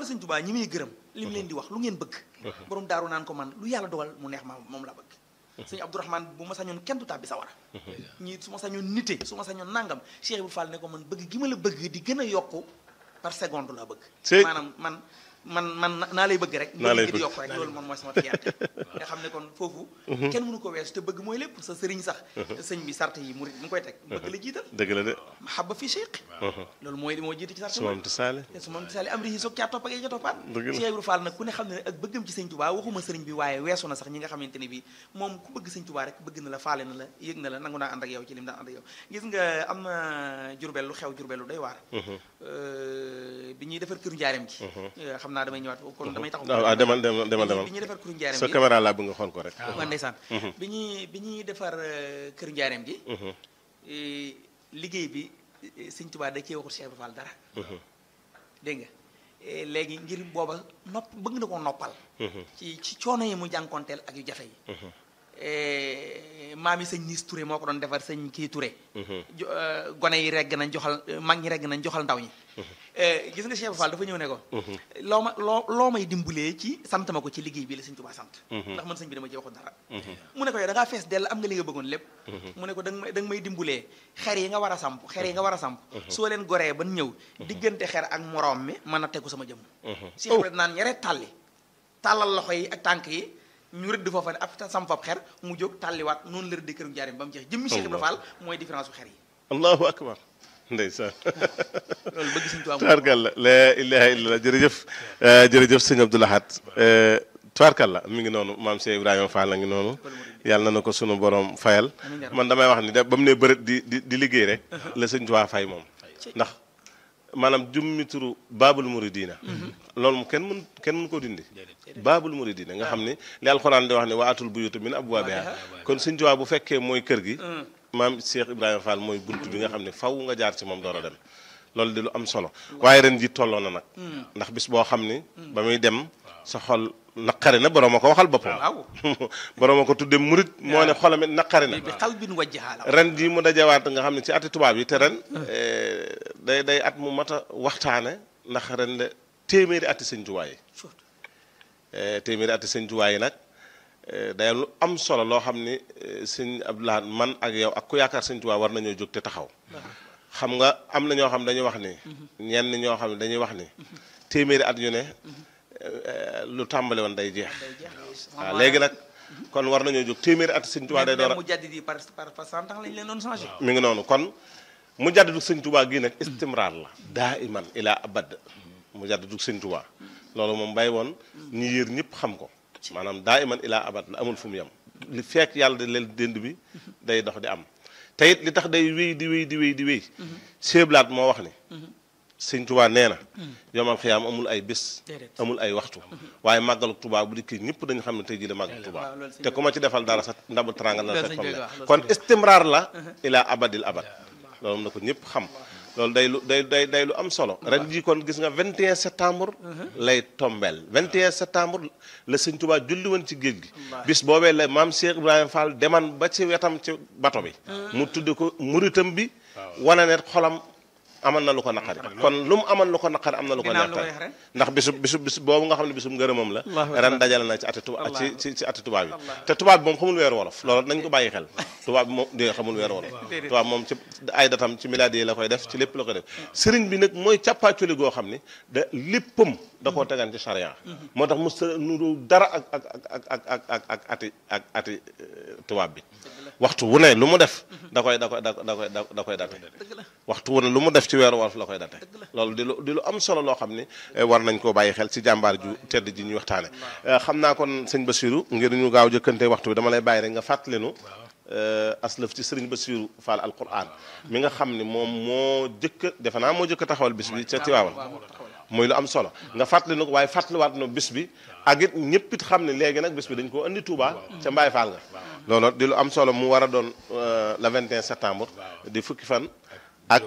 xoolal sëñ Tuubaa ñi muy gërëm li mu leen di wax lu ngeen bëgg borom daaru naan ko man lu yàlla dogal mu neex ma moom la bëgg sëñ Abdourahmane bu ma sañoon kenn du tàbbi sawara ñii su ma sañoon nite su ma sañoon nangam Cheikh Ibrahima Fall ne ko man bëgg gi ma la bëgg di gën a yokku par seconde laa bëgg Sëy. maanaam man man man naa lay bëgg rek Naa lay bëgg gi di bëgg. yokk rek loolu moom mooy sama fierté nga xam ne kon foofu kenn mënu ko weesu te bëgg mooy lépp sa sëriñ sax sëñ bi sart yi murit mu ngi koy teg bëgg la jiital dëgg la de mahabba fi cheikh loolu mooy li moo jiite ci sart su moom ti saale te su moom tisaali am ri soog caa topp ak ca toppaat Dëgg la. Cheikh Ibrahima Fall nag ku ne xam ne ak bëggam ci sëñ Touba waxuma sëriñ bi waaye weesu na sax ñi nga xamante ne bi moom ku bëgg sëñ Touba rek bëgg na la faale na la yëg na la nangu naa ànd ak yow ci lim daan ànd ak yow gis nga am na jurbel lu xew jurbel lu doy waar Euh, bi ñuy defar këru njaareem gi Euh, xam naa damay ñëwaat kon damay taxaw waaw ah, demal demal demal demal bi ñuy defar këru njaareem sa gi caméra laa bëgg nga xool ko rek waa ndeysaan bi ñuy bi ñuy defar euh, kër njaareem gi eh, liggéey bi eh, sëñ Touba da cee waxul Cheikh Ibrahima Fall dara dégg nga Eh, léegi ngir booba nopp bëgg na ko noppal ci ci coono yi mu jànkonteel ak yu jafe yi Eh, maam yi sëñ Niis Touré moo ko doon defar sëñ kii Touré jo- eh, gone yi regg nañ joxal eh, mag ñi regg nañ joxal ndaw ñi Eh, gis nga Cheikh Ibra Fall dafa ñëw ne ko loo ma loo loo may dimbalee ci sant ma ko ci liggéey bi la sëñ Tuubaa sant ndax man sëñ bi dama ci waxul dara mu ne ko yow da ngaa fees dell am nga li nga bëggoon lépp mu ne ko da nga may da nga may dimbalee xer yi nga war a samp xer yi nga war a samp soo leen goree ban ñëw diggante xer ak moroom mi mën a tegu sama jëmm Cheikh Ibra naan ñere tàlli tàllal loxo yi ak tànk yi ñu rëdd foofa ne ab sam fab xer mu jóg tàlliwaat noonu la rëdd këru njaarim ba mu jeex jëmmi Cheikh Ibra Fall mooy différence bu xer yi allahu akbar ndeysaan loolu bëgg sëñ Tuubaa tubaarkalla la ilaha illallah jërëjëf euh, jërëjëf sëñ Abdou Lahad euh, tubaarkalla mi ngi noonu maam Cheikh Ibrahima Fall la ngi noonu yàlla na ko sunu borom fayal Amiin yaa man damay wax ni da ba mu ne bërët di di di liggéey rek la sëñ Tuubaa fay moom ndax maanaam jummi turu baabul muridina loolu moom kenn mun kenn mun koo dindi baabul muridina nga xam ni li alxuraan di wax ne wa atul buyuta min abwaabiha kon sëñ Tuubaa bu fekkee mooy kër gi maam Cheikh Ibrahima Fall mooy bunt bi nga xam ne faw nga jaar ci moom door a dem loolu di lu am solo waaye ren ji tolloo na nag ndax bis boo xam ni ba muy dem sa xol naqari na borom a ko waxal boppam waaw borom a ko tudde murit moo ne xolam it naqari na bi xal bin wajjahaa la ren jii mu dajawaat nga xam ne ci ati tubaab yi te ren eh, day day at mu mat a waxtaane ndax ren de téeméeri ati sëñ Tuubaa yi Eh, téeméeri ati sëñ Tuubaa yi nag eh, day lu am solo loo xam ni eh, sëñ Abdou Lahad man ak yow ak ku yaakaar sëñ Tuubaa war nañoo jóg te taxaw xam nga am na ñoo xam dañuy wax ni ñenn ñoo xam ne dañuy wax ni téeméeri at yu ne eh, lu tàmbali woon day jeex waaw léegi nag kon war nañoo jóg téeméeri at sëñ Tuubaa day door a mu jàddi di par par par cent ans lañ leen doon changé mi ngi noonu kon mu jàddadu sëñ Tuubaa gii nag istimraar la daa iman ilaa abad mu jàddadu sëñ Tuubaa loolu moom bàyyi woon ñi yër ñëpp xam ko maanaam daa iman ilaa abad la amul fu mu yem li fekk yàlla di leen dënd bi day dox di am te it li tax day wéy di wéy di wéy di wéy seeblaat moo wax ni sëñ Tuubaa nee na yomal xiyaam amul ay bés Déedéet. amul ay waxtu waaye màggalu Tuubaa bu dikkee ñëpp dañu xam ne tey jii la màggalu Tuubaa waaw, loolu sëñ te ku ma ci defal dara sa ndabu teraanga la Loolu fekk sëñ fam bi ne wax, loolu kon sëñ bi wax. istimraar la ilaa abadil abad loolu na ko ñëpp xam loolu day lu day day day lu am solo ren jii kon gis nga 21 septembre lay tombeel 21 septembre la sëñ Tuubaa julli woon ci géej gi bis boobee la maam Cheikh Ibrahima Fall deman ba ci wetam ci bato bi mu tudde ko muritam bi wane ne xolam amal na lu ko naqari kon lu mu amal lu ko naqari am na lu ko Ginnaaw lu neexal koy ren. ndax bisu bisu bis boobu nga xam ne bisum ngërëmam la Allahu ren akbar. dajale na ci ati tuba ci Allah. ci ci ati tubaab yi te tubaab bi moom xamul weeru wolof loolu nañ ko bàyyi xel tubaab bi moom dé xamul weeru wolof Déedéet. tubaab moom ci ay datam ci miladi yi la koy def ci lépp la koy def sëriñ bi nag mooy càppaaculi goo xam ni da léppam da koo tegan ci charia moo tax mos a nuru dara ak ak ak ak ak ak ak ati ak ati euh, tubaab bi waxtu wu ne lu mu def da koy da koy da da koy da koy date dëgg la waxtu wu ne lu mu def ci weeru wolof la koy date loolu di lu di lu am solo loo xam ni eh, war nañ koo bàyyi xel ci jàmbaar ju tedd ji ñuy waxtaane Eh, xam naa kon sëñ Bassirou ngir ñu gaaw jëkkante waxtu bi dama lay bàyyi rek nga fàttali nu eh, aslëf ci sëriñ Bassirou Fall alquran mi nga xam ni moom moo jëkk a defe naa moo jëkk a taxawal bis bi ca Tiwaawan muy lu am solo nga fàttali nu ko waaye fàttaliwaat nu bis bi ak it ñëpp it xam ne léegi nag bis bi dañ koo andi Touba ca Mbaye Fall nga loolu di lu am solo mu war a doon euh, le 21 septembre di fukki fan ak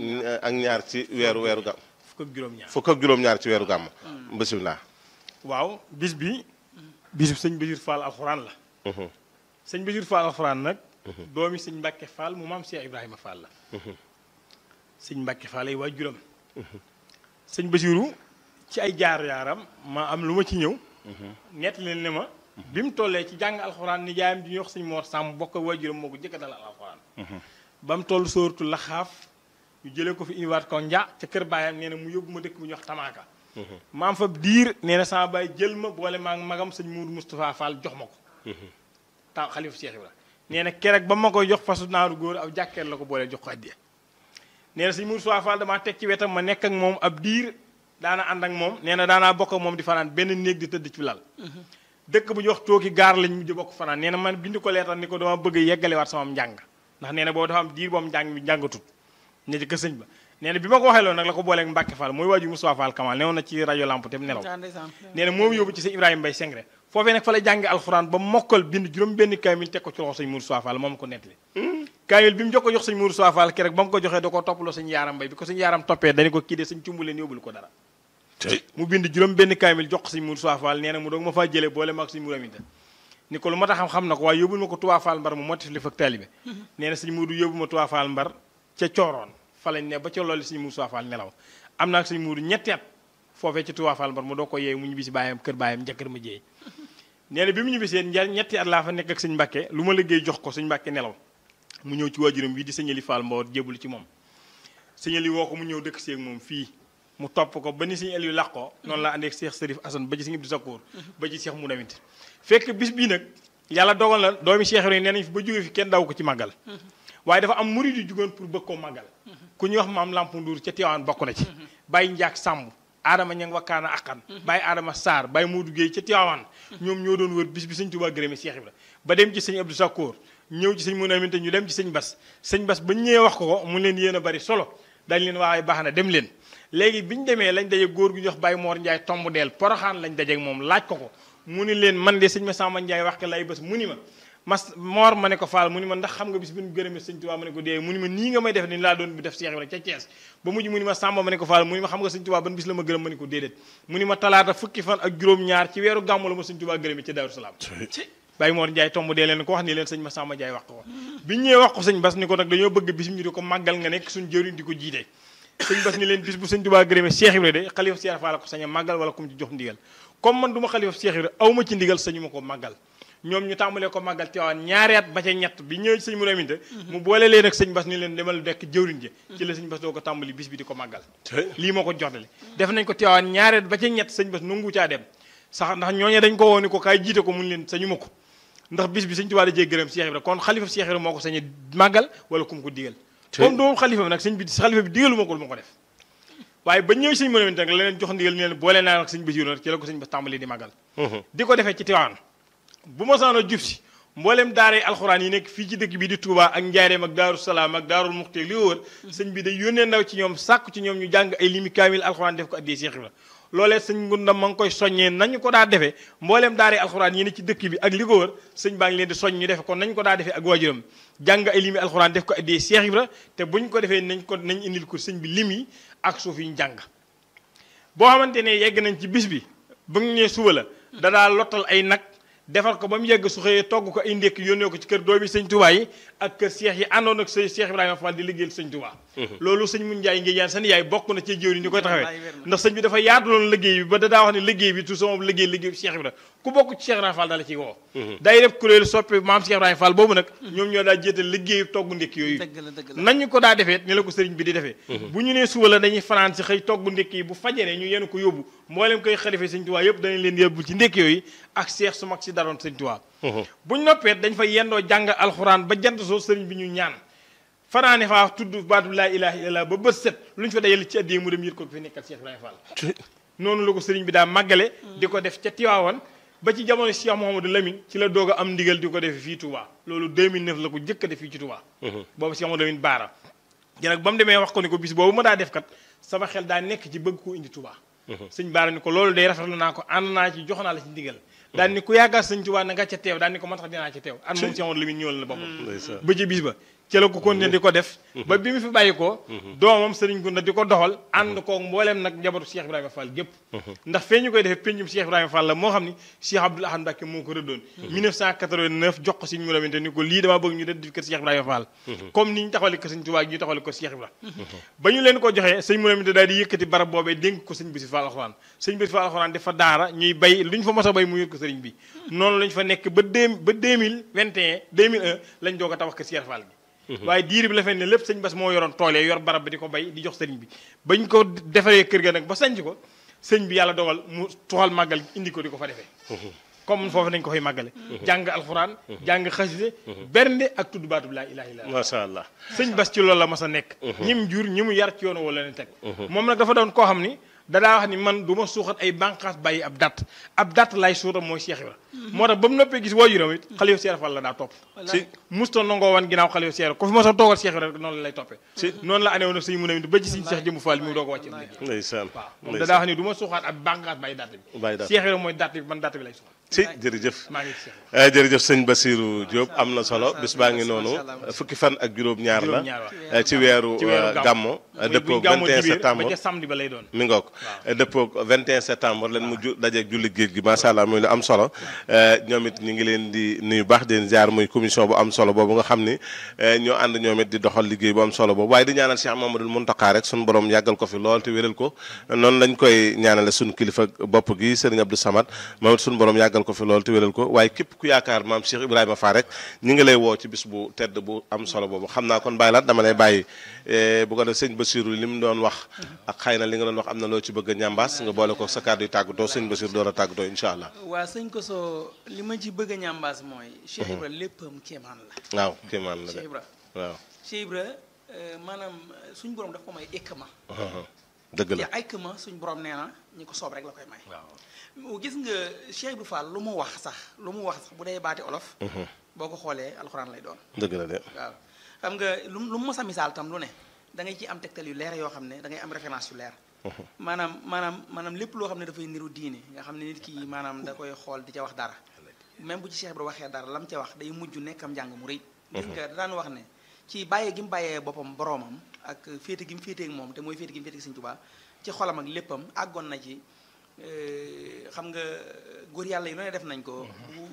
ak ñaar ci weeru weeru gàmm fukk ak juróom-ñaar fukk ak juróom-ñaar ci weeru gàmm bisimilah waaw bis bi bisu sëñ Basiir Fall alxuraan la sëñ Basiir Fall alxuraan nag doomi sëñ Mbàkke Fall mu maam Cheikh Ibrahima Fall la sëñ Mbàkke Fall ay waajuram sëñ Basiiru ci ay jaar yaaram ma am lu ma ci ñëw nett leen ne ma bi mu tollee ci jàng alxuraan ni jaayam di ñuy wax sëñ Mor Sàmm bokk ak waajuram moo ko jëkk dalal alxuraan ba mu toll sóoratu laxaaf ñu jëlee ko fi indiwaat ko nja ca kër baayam nee na mu yóbbu ma dëkk bu ñuy wax tamaaka maam fa diir nee na sama baay jël ma boole maa magam sëñ Mourou Moustapha Fall jox ma ko taw xalifa Cheikh Ibra nee na keroog ba ma koy jox fasu naaru góor aw jàkkeer la ko boole jox ko addiya nee na sëñ Mourou Moustapha Fall damaa teg ci wetam ma nekk ak moom ab diir daana ànd ak moom nee na daanaa bokk ak moom di fanaan benn néeg di tëdd ci lal dëkk bu ñu wax tooki gaar lañ mujj bokk fanaan nee na man bind ko leetal ni ko dama bëgg a yeggalewaat sama njàng ndax nee na boobu dafa am diir boobu njàng mi njàngatut ne ci kër sëñ ba nee na bi ma ko waxee loolu nag la ko booleeg Mbacke Fall mooy waaju Moustapha Fall Kamal newoon na ci rajo lamp te mu nelaw nee na moom yóbbu ci sëñ Ibrahima Mbaye Sengre foofee nag fa la jàngi alxuraan ba mokkal bind juróom benn kaamil teg ko ci loxo sëñ Moustapha Fall moom ko nettali kaamil bi mu jox ko jox sëñ Moustapha Fall keroog ba mu ko joxee da ko toppaloo sëñ Yaaram Mbaye bi ko sëñ Yaaram toppee dañu ko kii de sëñ cumbu leen yóbbul ko dara mu bind juróom benn kaamil jox ko sëñ Moustapha Fall nee na mu doog ma faa jëlee boole ma ak sëñ Mouraminta ni ko lu ma tax xam xam na ko waaye yóbbul ma ko Touba Fall Mbar mu motif li fak taalibe nee na sëñ Muudu yóbbu ma Touba Fall Mbar ca cooroon fa lañ ne ba ca loolu sëñ Moustapha Fall nelaw am naa ak sëñ Muudu ñetti at foofee ci Touba Fall Mbar mu doo ko yeewu mu ñibbisi baayam kër baayam njëkkër ma jéey nee na bi mu ñibbisee ñetti at laa fa nekk ak sëñ Mbàkke lu ma liggéey jox ko sëñ Mbàkke nelaw mu ñëw ci waajuram bii di sëñali Fall Mboor jébul ci moom sëñali woo ko mu ñëw dëkk seeg moom fii mu topp ko ba ni sëñ Aliou laq ko noonu la àndeek Cheikh Serif Assane ba ci sëñ Abdou Sakour ba ci Cheikh Moudamit fekk bis bii nag yàlla dogal na doomi Cheikh yi nee nañ fi ba jógee fi kenn daw ko ci màggal waaye dafa am murid yu jugoon pour bëgg koo màggal ku ñuy wax maam Lamp Ndour ca Tiwaan bokk na ci Baye Njaak Sàmb Adama ña ngi wakkaana akkan Baye Adama Sarr Baye Modou Guèye ca Tiwaan ñoom ñoo doon wër bis bi sëñ Tuubaa gërëme Cheikh Ibra ba dem ci sëñ Abdou Sakour ñëw ci sëñ Moudamit ñu dem ci sëñ Bas sëñ Bas ba ñëwee wax ko ko mu leen yéen a bari solo dañ leen waaye baax na dem leen léegi bi ñu demee lañ daje góor gu ñuy wax Baye Mor Ndiaye tomb deel poroxaan lañ dajeeg moom laaj ko ko mu ni leen man de sëñ ma Samba Ndiaye wax ko lay bés mu ni ma mas Mor ma ne ko Fall mu ni ma ndax xam nga bis bi ñu gërëmee sëñ Tuubaa ma ne ko dee mu ni ma nii nga may def ni laa doon bi def Cheikh Ibra ca Thiès ba mujj mu ni ma Samba ma ne ko Fall mu ni ma xam nga sëñ Tuubaa ban bis la ma gërëm ma ne ko déedéet mu ni ma talaata fukki fan ak juróom-ñaar ci weeru gàmmu la ma sëñ Tuubaa gërëmee ca Daaru Salaam Baye Mor Ndiaye tomb dee leen ko wax ni leen sëñ ma Samba Ndiaye wax ko bi ñëwee wax ko sëñ Bas ni ko nag dañoo bëgg bis ñu di ko màggal nga nekk suñ jëriñ di ko jiite sëñ Bas ni leen bis bu sëñ Tuubaa gërëmee Cheikh Ibra de xalifa Cheikh Fall ko sañ a màggal wala kum ci jox ndigal comme man du ma xalifa Cheikh Ibra aw ma ci ndigal sañu ma ko màggal ñoom ñu tàmbalee ko màggal Tiwaawan ñaari at ba ca ñett bi ñëw ci sëñ Mourou Aminta mu boole leen ak sëñ Bas ni leen demal dekk jëwriñ ji ci la sëñ Bas doo ko tàmbali bis bi di ko màggal lii moo ko jotale def nañ ko Tiwaawan ñaari at ba ca ñett sëñ Bas nangu caa dem sax ndax ñooñu dañ ko woo ni ko kaay jiite ko mun leen sañu ma ko ndax bis bi sëñ Tuubaa da jee gërëm Cheikh Ibra kon xalifa Cheikh Ibra moo ko sañe màggal wala kum ko digal comme doomu xalifa bi nag sëñ bi xalifa bi digalu ma ko lu ma ko def waaye ba ñëw sëñ Mourou Aminta nag la leen jox ndigal ni leen boole naa ak sëñ Basiru nag ci la ko sëñ Bas tàmbali di màggal di ko defee ci Tiwaawan bu ma saano jub si mboolem daaree alxuraan yi nekk fii ci dëkk bi di Touba ak Njaareem ak Daaru Salaam ak Daarul Muxti li wër sëñ bi day yónnee ndaw ci ñoom sàkku ci ñoom ñu jàng ay limi kaamil alxuraan def ko addee Cheikh Ibra loolee sëñ ngunda ma ngi koy soññee nañu ko daa defee mbooleem daaree alxuraan yi ne ci dëkk bi ak li ko wër sëñ baa ngi leen di soññ ñu defe kon nañ ko daa defee ak waajuram jàng ay limi alxuraan def ko addee Cheikh Ibra te buñ ko defee nañ ko nañ indil ko sëñ bi lim yi ak suuf yi ñu jàng boo xamante ne yegg nañ ci bis bi bu ñu nee suba la da daa lottal ay nag defar ko ba mu yegg su xëyee togg ko ay ndékk yónnee ko ci kër doomi sëñ Touba yi ak kër seex yi àndoon ak sëñ Cheikh Ibrahima Fall di liggéeyal sëñ Touba loolu sëñ mun Njaay ngi yaan seen yaay bokk na ci jëwriñ di koy taxawee ndax sëñ bi dafa yaatuloon liggéey bi ba da daa wax ne liggéey bi tout sama liggéey liggéey bi Cheikh Ibrahima ku bokk ci Cheikh Ibrahima Fall dala ciy woo day def kuréelu soppi maam Cheikh Ibrahima Fall boobu nag ñoom ñoo daa jéetal liggéey togg ndékki yooyu nañu ko daa defee ni la ko sëriñ bi di defee bu ñu nee suba la dañuy fanaan si xëy togg ndékki yi bu fajaree ñu yenu ko yóbbu mboolem koy xalife sëñ Touba yëpp danañ leen yóbbu ci ndékki yooyu ak seex su mag si daroon sëñ Touba buñ noppee dañ fa yendoo jàng alxuraan ba jant soo sëriñ bi ñu ñaan fanaane faa tudd baatu laa ilaha illallah ba bët set lu ñu fa dajale ci addee mu dem yët ko fi nekkal Cheikh Ibrahima Fall noonu la ko sëriñ bi daa màggale di ko def ca Tiwaawan ba ci jamono Cheikh Mouhamadou Lamine ci la doog a am ndigal di ko def fii Touba loolu 2009 la ko jëkk a def fii ci Touba boobu Cheikh Mouhamadou Lamine baara gi nag ba mu demee wax ko ni ko bis boobu ma daa def kat sama xel daa nekk ci bëgg koo indi Touba sëñ baara ni ko loolu day rafetlu naa ko ànd naa ci jox naa la ci ndigal daan ni ku yàggal sëñ Tuubaa na nga ca teew daan ni ko man tax dinaa ca teew an moom si amoon la min ñëwal na boppam ba ci bis ba ci la ko continuer di ko def ba bi mu fi bàyyi ko doomam sëriñ Gunda di ko doxal ànd koog mbooleem nag njabootu Cheikh Ibrahima Fall gépp ndax fee ñu koy defee péncum Cheikh Ibrahima Fall la moo xam ni Cheikh Abdoul Ahad Mbacké moo ko rëddoon 1989 jox ko Sëriñ Mourou Aminta ni ko lii damaa bëgg ñu def kër Cheikh Ibrahima Fall comme ni ñu taxawale ko Sëriñ Tuubaa ñu taxawale ko Cheikh Ibrahima ba ñu leen ko joxee Sëriñ Mourou Aminta daal di yëkkati barab boobee dénk ko Sëriñ Bassirou Fall alxuraan Sëriñ Bassirou Fall alxuraan dafa daara ñuy bay lu ñu fa mos a bay mu yër ko sëriñ bi noonu lañ fa nekk ba deux ba 2021 2001 lañ doog a tabax kër Cheikh Fall gi waaye diir bi la fay ne lépp sëñ Bass moo yoroon tool yi yor barab bi di ko bay di jox sëriñ bi bañ ko defaree kër ga nag ba sanc ko sëñ bi yàlla dogal mu tuxal màggal indi ko di ko fa defee comme foofu nañ ko fay màggale jàng alxuraan jàng xaside bernde ak tudd baatub laa ilaaha illallaah macha allah sëñ Bass ci loolu la mas a nekk ñim jur ñi mu yar ci yoonu wala leen teg moom nag dafa doon koo xam ni dadaa wax ni man du ma suuxat ay bànqaas bàyyi ab datt ab datt lay suutam mooy Cheikh Ibra moo tax ba mu noppee gis waajuram it xalifa Cheikh Fall la daa topp si musta nangoo wan ginnaaw xalifa Cheikh ko fi ma sa toogal Cheikh Ibra rek noonu la lay toppee noonu la anewoon sëñ mu ne ba ci sëñ Cheikh Jëmbu Fall mi mu doog a wàcce liggéey ndeysaan waaw moom dadaa wax ni du ma suuxaat ab bànqaas bàyyi datt bi Bàyyi datt. Cheikh Ibra mooy datt bi man datt bi lay suuxat si jërëjëf maa ngi ci Cheikh Eh, jërëjëf sëñ Basirou Diop am na solo bis baa ngi noonu Macha Allah. fukki fan ak juróom-ñaar la Juróom-ñaar eh, ci weeru ci weeru eh, gàmmu. gàmmo Muy dëppoog buñ gàmmoo 21 ci biir septembre ba ca samedi ba lay doon mi ngoog dëppoog 21 septembre leen mu ju dajeeg julli géej gi macha allah muy lu am solo eh, ñoom it ñu ngi leen di nuyu baax di leen ziar muy commission bu am solo boobu nga xam ni eh, ñoo ànd ñoom it di doxal liggéey bu am solo boobu waaye di ñaanal Cheikh Mamadou Mountakha rek suñu borom yàggal ko fi lool te wéral ko noonu lañ koy ñaanale suñu kilifa bopp gi Serigne Abdou Samad moom it suñu borom yàggal ko fi lool te wéral ko waaye képp ku yaakaar maam Cheikh Ibrahima Fall rek ñu ngi lay woo ci bis bu tedd bu am solo boobu xam naa kon bàyyi laat dama lay bàyyi eh, bu ko def sëñ Bassirou li mu doon wax ak xëy na li nga doon wax am na loo ci bëgg a ñambaas nga boole ko sa kàddu yu tàggatoo sëñ Bassirou door a tàggatoo incha allah waa sëñ ko soo li ma ci bëgg a ñambaas mooy Cheikh Ibra léppam kéemaan la waaw kéemaan la de Cheikh Ibra waaw Cheikh Ibra euh, maanaam euh, suñ borom daf ko may ékkama dëgg la te ékkama suñ borom nee na ñi ko soob rek la koy may gis nga Cheikh Ibra Fall lu mu wax sax lu mu wax sax bu dee baati olof boo ko xoolee alxuraan lay doon dëgg la de waaw xam nga lu lu mu mos a misaal tam lu ne da ngay ci am tegtal yu leer yoo xam ne da ngay am référence yu leer maanaam maanaam maanaam lépp loo xam ne dafay niru diine nga xam ne nit ki maanaam da koy xool di ca wax dara même bu ci Cheikh Ibra waxee dara lam ca wax day mujj nekkam njàng mu rëy gis nga daan wax ne ci bàyyee gi mu bàyyee boppam boroomam ak féete gi mu féeteeg moom te mooy féete gi mu féeteeg Sëñ Tuubaa ci xolam ak léppam àggoon na ci euh, xam nga góor yàlla yi lu ne def nañ ko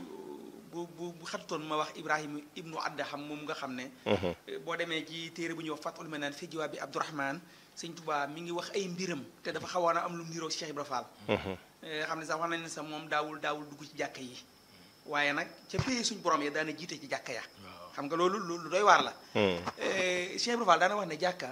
bu bu bu xatutoon ma wax Ibrahima ibnu Adham moom nga xam ne boo demee ci téere bu ñuy wax Fathul Manaan fi jiwaab bi Abdourahman Sëñ Tuubaa mi ngi wax ay mbiram te dafa xawoon a am lu mu niroog Cheikh Ibra Fall xam ne sax wax nañ ne sax moom daawul daawul dugg ci jàkka yi waaye nag ca pays suñ borom ya daana jiite ci jàkka ya xam nga loolu lu lu doy waar la Eh, Cheikh Ibra Fall daana wax ne jàkka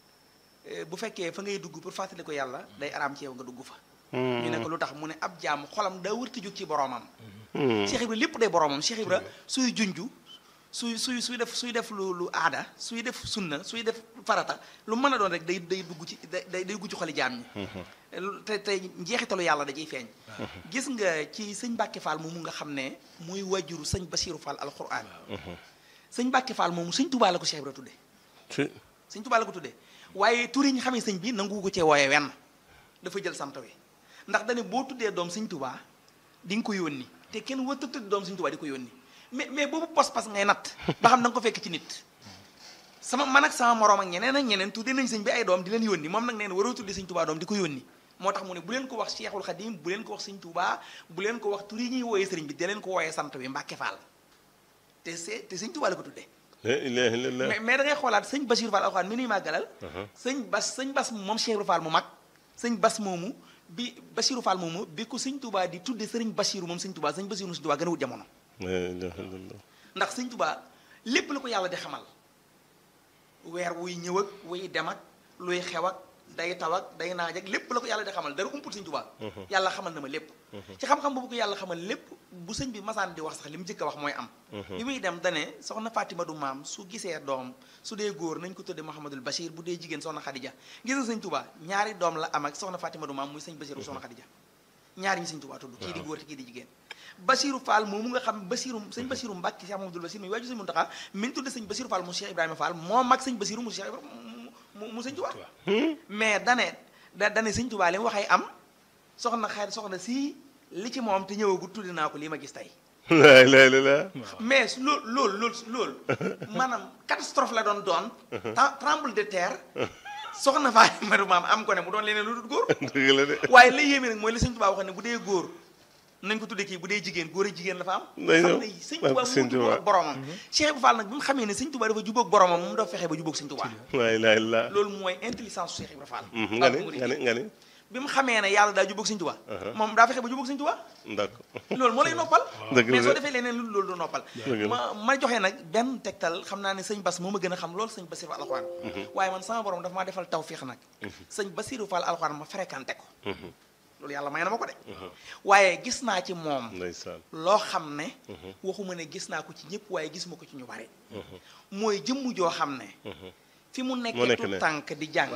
eh, bu fekkee fa ngay dugg pour fàttali ko yàlla day araam ci yow nga dugg fa ñu ne ko lu tax mu ne ab jaam xolam daa wërti jóg ci boromam Cheikh Ibra lépp day boromam Cheikh Ibra suy junju suy suy suy def suy def lu lu aada suy def sunna suy def farata lu mën a doon rek day day dugg ci day day dugg ci xoli jaam ñi te te njeexitalu yàlla da ciy feeñ gis nga ci sëñ Mbàkke Fall moomu nga xam ne muy wajuru sëñ Basiiru Fall alquran sëñ Mbàkke Fall moomu sëñ Tuubaa la ko Cheikh Ibra tudde si sëñ Tuubaa la ko tuddee waaye tur yi ñu xamee sëñ bi nangu ko cee wooye wenn dafa jël sant wi ndax dane boo tuddee doom sëñ Tuubaa di nga ko yónni te kenn wërta tudd doom sëñ Tuubaa di ko yónni mais mais boobu pas-pas ngay natt ba xam da nga ko fekk ci nit sama man ak sama moroom ak ñeneen ak ñeneen tuddee nañ sëñ bi ay doom di leen yónni moom nag nee na waroo tuddee sëñ Tuubaa doom di ko yónni moo tax mu ne bu leen ko wax Cheikhul Khadim bu leen ko wax sëñ Tuubaa bu leen ko wax tur yi ñuy wooyee sëriñ bi di leen ko wooyee sant wi Mbàkke Fall te c'est te sëñ Tuubaa la ko tuddee la ilaha illallah mais mais da ngay xoolaat sëñ Basiir Fall alxuraan mi nuy màggalal sëñ Bas sëñ Bas moom Cheikh Ibra Fall mu mag sëñ Bas moomu bi Basiiru Fall moomu bi ko sëñ Tuubaa di tudde sëriñ Basiiru moom sëñ Tuubaa sëñ Basiiru sëñ Tuubaa gën a wut jamono la ilaha illallah ndax sëñ Tuubaa lépp la ko yàlla di xamal weer wuy ñëw ak wuy dem ak luy xew ak day taw ak day naaj ak lépp la ko yàlla di xamal dara umpul sëñ Tuubaa yàlla xamal na ma lépp ci xam-xam boobu ko yàlla xamal lépp bu sëñ bi masaan di wax sax li mu jëkk a wax mooy am bi muy dem dane soxna Fatima du maam su gisee doom su dee góor nañ ko tudde Mouhamadul Bachir bu dee jigéen soxna Khadija gis nga sëñ Tuubaa ñaari doom la am ak soxna Fatima du maam muy sëñ Bachir bu soxna Khadija ñaari ñi sëñ Tuubaa tudd kii di góor te kii di jigéen Basiru Fall moomu nga xam Basiru sëñ Basiru Mbàkke Cheikh Mamadou Basiru muy waaju sëñ Muntaxa mi ngi tudde sëñ Basiru Fall mu Cheikh Ibrahima Fall moo mag sëñ Basiru mu Cheikh Ibrahima mu mu sëñ Tuubaa mais dane da dane sëñ Tuubaa li mu waxee am soxna xayr soxna si li ci moom te ñëwagul tudde naa ko lii ma gis tey la la la la mais loolu loolu loolu loolu maanaam catastrophe la doon doon tem- tremble de terre soxna faa maru maam am ko ne mu doon leneen lu dul góor dëgg la de waaye la yéeme nag mooy la sëñ Tuubaa wax ne bu dee góor nañ ko tuddee kii bu dee jigéen góor ak jigéen la fa am Day xam ñëw. ne sëñ Barke Tuubaa sëñ mu Tuubaa. jubóog boromam Cheikh Ibra Fall nag bi mu xamee ne sëñ Tuubaa dafa jubóog boromam mu dafa fexe ba jubóog sëñ Tuubaa la la la loolu mooy intelligence Cheikh Ibra Fall nga ni nga ni nga ni bi mu xamee ne yàlla daa jubóog sëñ Tuubaa moom daa fexe ba jubóog sëñ Tuubaa d'accord loolu moo lay noppal Dëgg la mais soo de. defee leneen lu loolu du noppal Dëgg la. ma ma joxe nag benn tegtal xam naa ne sëñ Bas moo ma gën a xam loolu sëñ Basiru Fall alxuraan waaye man sama borom dafa maa defal tawfiix nag sëñ Basiru Fall alxuraan ma fréquenté ko loolu yàlla may na ma ko de waaye gis naa ci moom ndeysaan loo xam ne waxuma ne gis naa ko ci ñëpp waaye gisuma ko ci ñu bari mooy jëmm joo xam ne fi mu Moo nekkee nekk tu ne. tànk di jàng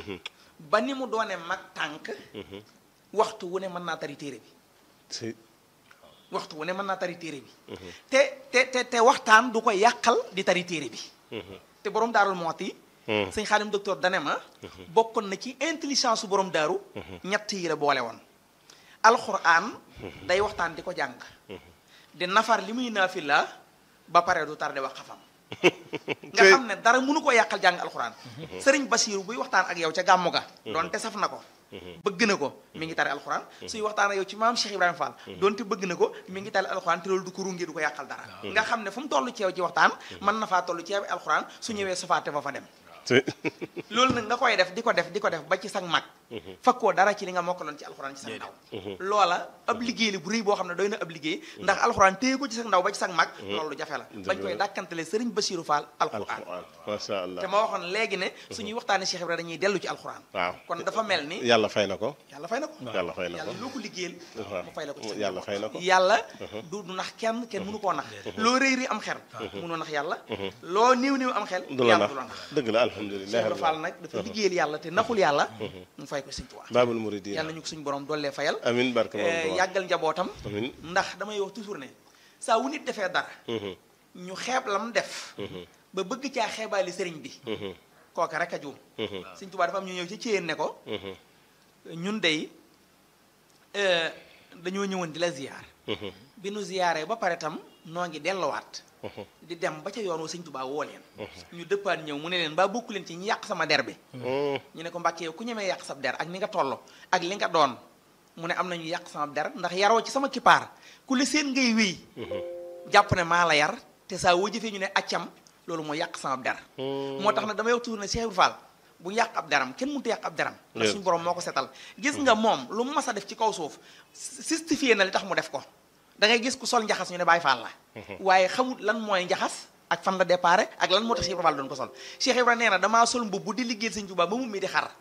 ba ni mu doone mag tànk waxtu wu ne mën naa tari téere bi si waxtu wu ne mën naa tari téere bi te te te te waxtaan du ko yàqal di tari téere bi te borom daarul mooti sëñ xaalim docteur dane ma bokkoon na ci intelligence su borom daaru ñett yi la boole woon alxuraan day waxtaan di ko jàng di nafar li muy naafila ba pare du tardé wax xafam nga xam ne dara mënu ko yàqal jàng alxuraan sëriñ Basiiru buy waxtaan ak yow ca gàmmu ga doonte saf na ko bëgg na ko mi ngi tari alxuraan suy waxtaan ak yow ci maam Cheikh Ibrahima Fall doonte bëgg na ko mi ngi tari alxuraan te loolu du ko runge du ko yàqal dara nga xam ne fu mu toll ci yow ci waxtaan mën na faa toll ci yow alxuraan su ñëwee sofaate fa fa dem si loolu nag nga koy def di ko def di ko def ba ci sag mag fakkoo dara ci li nga mokkaloon ci alxuraan ci sag ndaw loola ab liggéey la bu rëy boo xam ne doy na ab liggéey ndax alxuraan téye ko ci sag ndaw ba ci sag mag loolu jafe la bañ koy dàkkantele sëriñ Basiiru Fall alxuraan alquran macha allah te ma waxoon léegi ne suñuy waxtaane Cheikh Ibrahima dañuy dellu ci alxuraan waaw kon dafa mel ni yàlla fay na ko yàlla fay na ko yàlla fay na ko yàlla loo ko liggéeyal waaw mu fay la ko ci sa yàlla njaboot. fay na ko yàlla du du nax kenn kenn mënu koo nax loo rëy rëy am xel mënoo nax yàlla loo néew néew am xel du la yàlla nax du la nax dëgg la alhamdulilah Cheikh Ibra Fall nag dafa liggéeyal yàlla te naxul yàlla mu fay ko Sëñ Tuubaa baabul muridin yàlla ñu ko suñu borom dollee fayal amin barke eh, moom yàggal njabootam amin ndax damay wax toujours ne saa wu nit defee dara ñu xeeb lam def ba bëgg caa xeebaali sëriñ bi kooka rek a juum Sëñ Tuubaa dafa am ñu ñëw ci céyeen ne ko ñun dey eh, dañoo ñëwoon di la ziyaar bi nu ziyaaree ba pare tam noo ngi delluwaat di dem ba ca yoon wa Sëñ Tuubaa woo leen ñu dëppaat ñëw mu ne leen ba bokku leen ci ñi yàq sama der bi ñu ne ko Mbàkke yow ku ñemee yàq sab der ak ni nga toll ak li nga doon mu ne am na ñu yàq sama der ndax yaroo ci sama kippaar ku la seen ngay wéy jàpp ne maa la yar te saa woo jëfee ñu ne accam loolu mooy yàq sama der moo tax nag damay wax toujours ne Cheikh Ibra Fall bu yàq ab deram kenn mënut a yàq ab deram ndax Yes. suñu borom moo ko setal gis nga moom lu mu mas a def ci kaw suuf justifié na li tax mu def ko da ngay gis ku sol njaxas ñu ne Baay Faal la waaye xamul lan mooy njaxas ak fan la déparé ak lan moo tax Cheikh Ibra Fall doon ko sol Cheikh Ibra nee na damaa sol mbubb bu di liggéeyal Sëñ Tuubaa ba mu mi di xar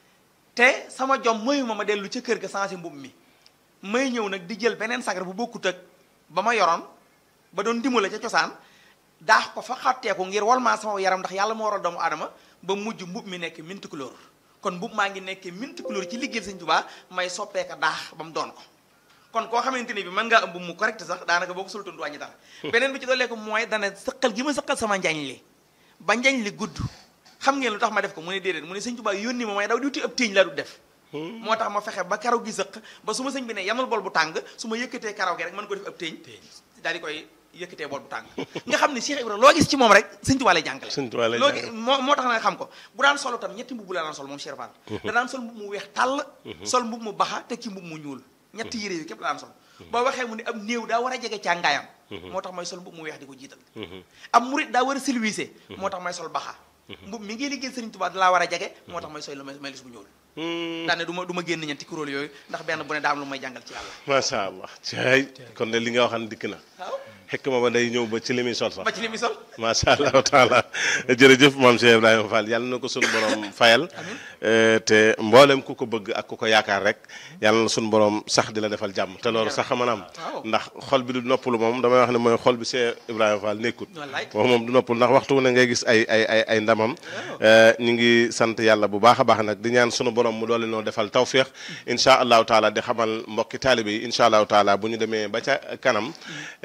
te sama jom mayu ma ma dellu ca kër ga changé mbubb mi may ñëw nag di jël beneen sagar bu bokkut ak ba ma yoroon ba doon dimbale ca cosaan daax ko fa xatteeku ngir wal maa sama yaram ndax yàlla moo waral doomu aadama ba mujj mbub mi nekk minti couleur kon mbub maa ngi nekk minti couleur ci liggéeyal Sëñ Tuubaa may soppeeka daax ba mu doon ko kon koo xamante ni bi mën ngaa ëmb mu correct sax daanaka boo ko sultoon du wàññi dara beneen bi ci doolee ko mooy dana sëqal gi ma sëqal sama njañ li ba njañ li gudd xam ngeen lu tax ma def ko mu ne déedéet mu ne Sëñ Tuubaa yónni ma may daw di wuti ab téeñ laa du def moo tax ma fexe ba karaw gi sëq ba su ma sëñ bi ne yamal bol bu tàng su ma yëkkatee karaw gi rek mën ko def ab téeñ daal di koy yëkkatee bol bu tàng nga xam ne Cheikh Ibra loo gis ci moom rek Sëñ Tuubaa lay jàngale Sëñ Tuubaa lay loo jàngale. gis moo moo tax na nga xam ko bu daan solo tam ñetti mbubb la daan sol moom Cheikh Fall da daan sol mbubb mu weex tàll sol mbubb mu baxa te ci mbubb mu ñuul ñetti yére yi képp la daan sol boo waxee mu ne am néew daa war a jege càngaayam moo tax may sol mbubb mu weex di ko jiital am murit daa war a silwiise moo tax may sol baxa mbubb mi ngi liggéey Sëriñ Tuubaa da laa war a jege moo tax may sol la may may lis bu ñuul daane du ma du ma génn ñeenti kuréel yooyu ndax benn bu ne daa am lu may jàngal ci yàlla macha allah caay kon de li nga waxan dikk na waaw xekk ma ba day ñëw ba ci li muy sol sax ba ci li mi sol macha allahu taala jërëjëf maam Cheikh Ibrahima Fall yàlla na ko sunu borom fayal Eh, te mboolem ku ko bëgg ak ku ko yaakaar rek yàlla na sunu borom sax di la defal jàmm te loolu sax mën a am Waaw. ndax xol bi du noppalu moom damay wax ne mooy xol bi Cheikh Ibrahima Fall nekkut Wallaay. moom moom du noppalu ndax waxtu wu ne ngay gis ay ay ay ay ndamam Eh, ñu ngi sant yàlla bu baax a baax nag di ñaan sunu borom mu doole noo defal tawféex incha allahu taala di xamal mbokki taalibe yi incha allahu taala bu ñu demee ba ca kanam eh,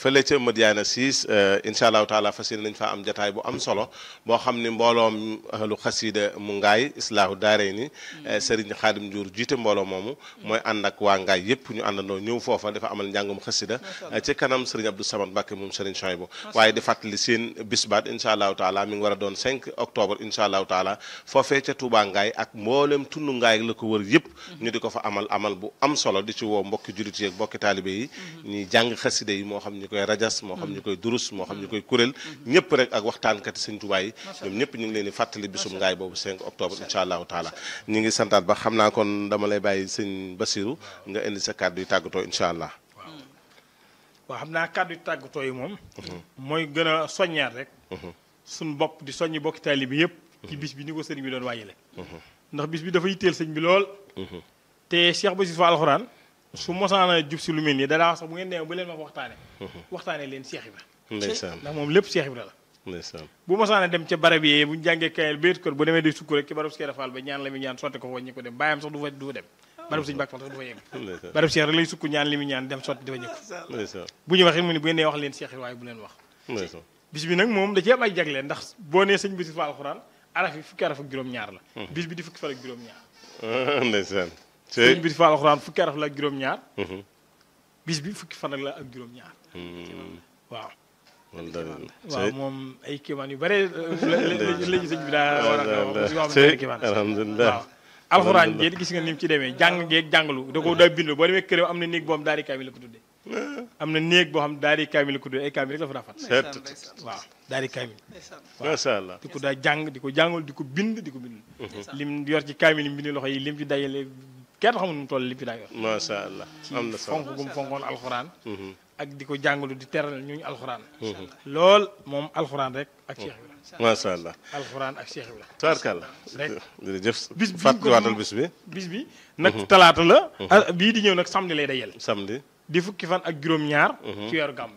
fële ca Madiana 6 incha allahu taala fas yéene nañ fa am jataay bu am solo boo xam ni mbooloom ahlu xasida mu ngaay islaahu daarey ni Serigne Xaadim Ndiour jiite mbooloo moomu mooy ànd ak waa ngaay yépp ñu àndandoo ñëw foofa dafa amal njàngum xasida ci kanam Serigne Abdou Samad Mbacke moom Serigne Chouaïbou waaye di fàttali seen bisbaat incha allahu taala mi ngi war a doon 5 octobre incha allahu taala foofee ca Touba ngaay ak mboolem tund ngaay la ko wër yépp ñu di ko fa amal amal bu am solo di ci woo mbokki jullit yi ak mbokki taalibe yi ñuy jàng xasida yi moo xam ñu koy rajas moo xam ñu koy durus moo xam ñu koy kuréel ñëpp rek ak waxtaankati sëñ Tuubaa yi ñoom ñëpp ñu ngi leen di fàttali bisum ngaay boobu 5 octobre incha allahu taala ñu ngi santaat ba xam naa kon dama lay bàyyi sëñ Basiru nga indi sa kàddu yi tàggatoo incha allah waaw xam naa kàddu tàggatoo yi moom mooy gën a soññaat rek suñ bopp di soññi bokki taalibe bi yëpp ci bis bi ni ko sëriñ bi doon wàññile ndax bis bi dafa yitteel sëñ bi lool te Cheikh Bassirou Fall alxuraan su mosaana jub si lu mel nii danaa wax sax bu ngeen demee bu leen ma ko waxtaane waxtaane leen Cheikh Ibra ndeysaan ndax moom lépp Cheikh Ibra la ndeysaan bu mosaana dem ca barab yi bu ñu jàngee kayel bayit kër bu demee day sukk rek ci barab Cheikh Fall ba ñaan la muy ñaan sotti ko fa ñi ko dem bàyyam sax du fa du fa dem barab sëñ Mbàkke Fall sax du fa yegg ndeysaan barab Cheikh rek lay sukk ñaan li muy ñaan dem sotti dafa ñëkk ndeysaan bu ñu waxee mu ne bu ngeen nee wax leen Cheikh Ibra waaye bu leen wax ndeysaan bis bi nag moom da ci am ay jagle ndax boo nee sëñ Bassirou Fall alxuraan araf yi fukki araf ak juróom-ñaar la bis bi di fukki fan ak juróom-ñaar ndeysaan sëñ Bassirou Fall alxuraan fukki araf la ak juróom-ñaar bis bi fukki fan ak la ak juróom-ñaar waaw waaw moom ay kéemaan yu bare lañu sëñ bi daa war a wax benn kéemaan alhamdulilah waaw alxuraan jéet gis nga ni mu ci demee jàng geeg jàngalu da ko daa bind boo demee këram am na néeg boo xam daari kaamil la ko tuddee am na néeg boo xam daari kaamil la ko tuddee ay kaamil rek la fa daa fat waaw daari kaamil macha allah di ko daa jàng di ko jàngal di ko bind di ko bind lim yor ci kaamil yi mbind loxo yi lim ci dajale kenn xamul nu mu toll lim ci daa yor macha allah am na ci solo fonk gum fonkoon alxuraan ak di ko jàngalu di teral ñuñu alxuraan lool moom alxuraan rek ak Cheikh Ibra macha allah alxuraan ak Cheikh Ibra tubaarkàlla rek jërëjëf bis bi fàttaliwaatal bis bi bis bi nag talaata la bii di ñëw nag samedi lay dajel samedi di fukki fan ak juróom-ñaar ci weeru gàmm